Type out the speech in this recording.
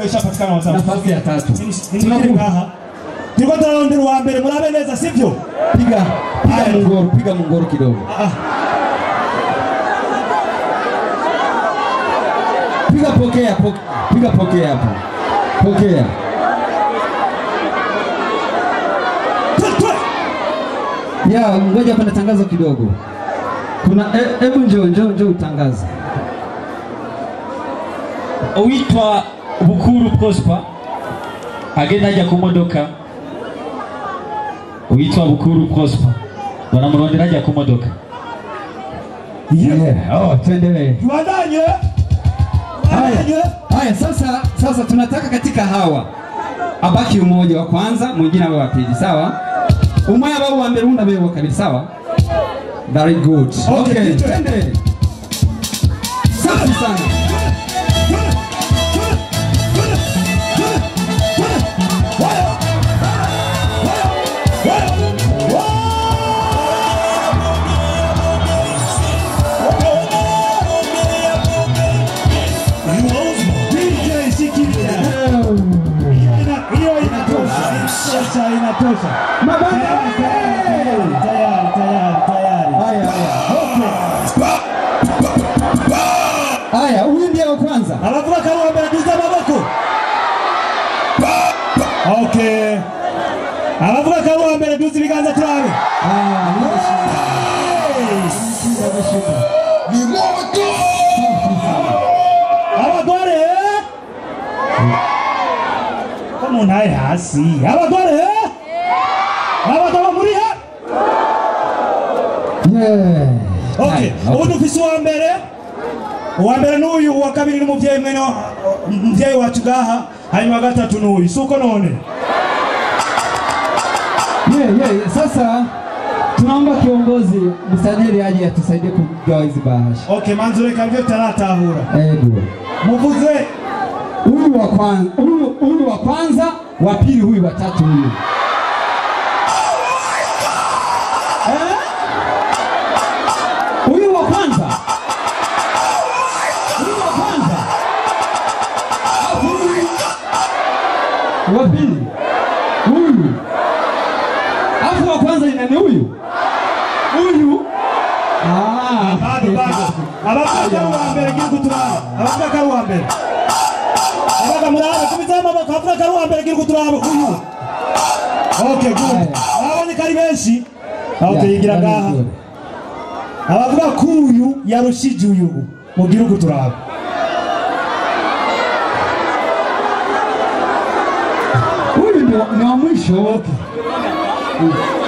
ishapatikana watatu nafasi ya tatu. Nimwinjire ngaha turiko turarondera uwa mbere murabe neza sivyo Piga piga Haya. mungoro, piga mungoro kidogo. Ah. Piga pokea, po, piga pokea hapo. Pokea. Twe, twe. Ya, ngoja pana tangazo kidogo. Kuna e- hebu njoo njoo njoo utangaze. uwitwa bukuru prosper agenda ajya ku modoka uwitwa bukuru prosper banamurondera ajya ku modoka Yeah. Oh, tuendelee. tubandanye Haya. tubandanye Haya, sasa sasa tunataka katika hawa abaki umoja wa kwanza, mwingine awe wa pili, sawa? Umoja wao wa mbele unabe wa kabili, sawa? Very good. Okay, Okay, teacher. twende. Safi sana. Hiyo inatosha, inatosha, inatosha. Mabanda. Tayari, tayari, tayari, tayari. Haya, haya. Okay. Haya, huyu ndiye wa kwanza. abavuga ko ari uwa mbere duza amaboko okay abavuga ko ari uwa mbere duza ibiganza turabe Ah, abagore ko umuntu ari hasi abagore abagabo muri he yeah. okay Haya, ubu dufise uwa mbere uwa mbere n'uyu uwa kabiri n'umuvyeyi mwene wa- umuvyeyi wacu gaha hanyuma wa gatatu n'uyu si uko none Yeah, yeah. Sasa tunaomba kiongozi msajili aje atusaidie kugawa hizi bahasha. okay manzu reka nivyo taratahura Edu. muvuze Huyu wa kwanza, huyu huyu wa kwanza, wa pili huyu wa tatu huyu. Eh? Huyu wa kwanza. Huyu wa kwanza. Alafu huyu wa pili. Huyu. Alafu wa kwanza ni nani huyu? Huyu. Ah. bado bado abavuga ko ari uwa mbere gira kuturaba abavuga ko ari uwa mbere abaga murabe kubizaho amaboko abavuga ko ari uwa mbere gira kuturaba uyu okay good ababonye ko ari benshi okay yigira ngaha abavuga ko uyu yarushije uyu mugira kuturaba Huyu ni wa- ni wa mwisho. okay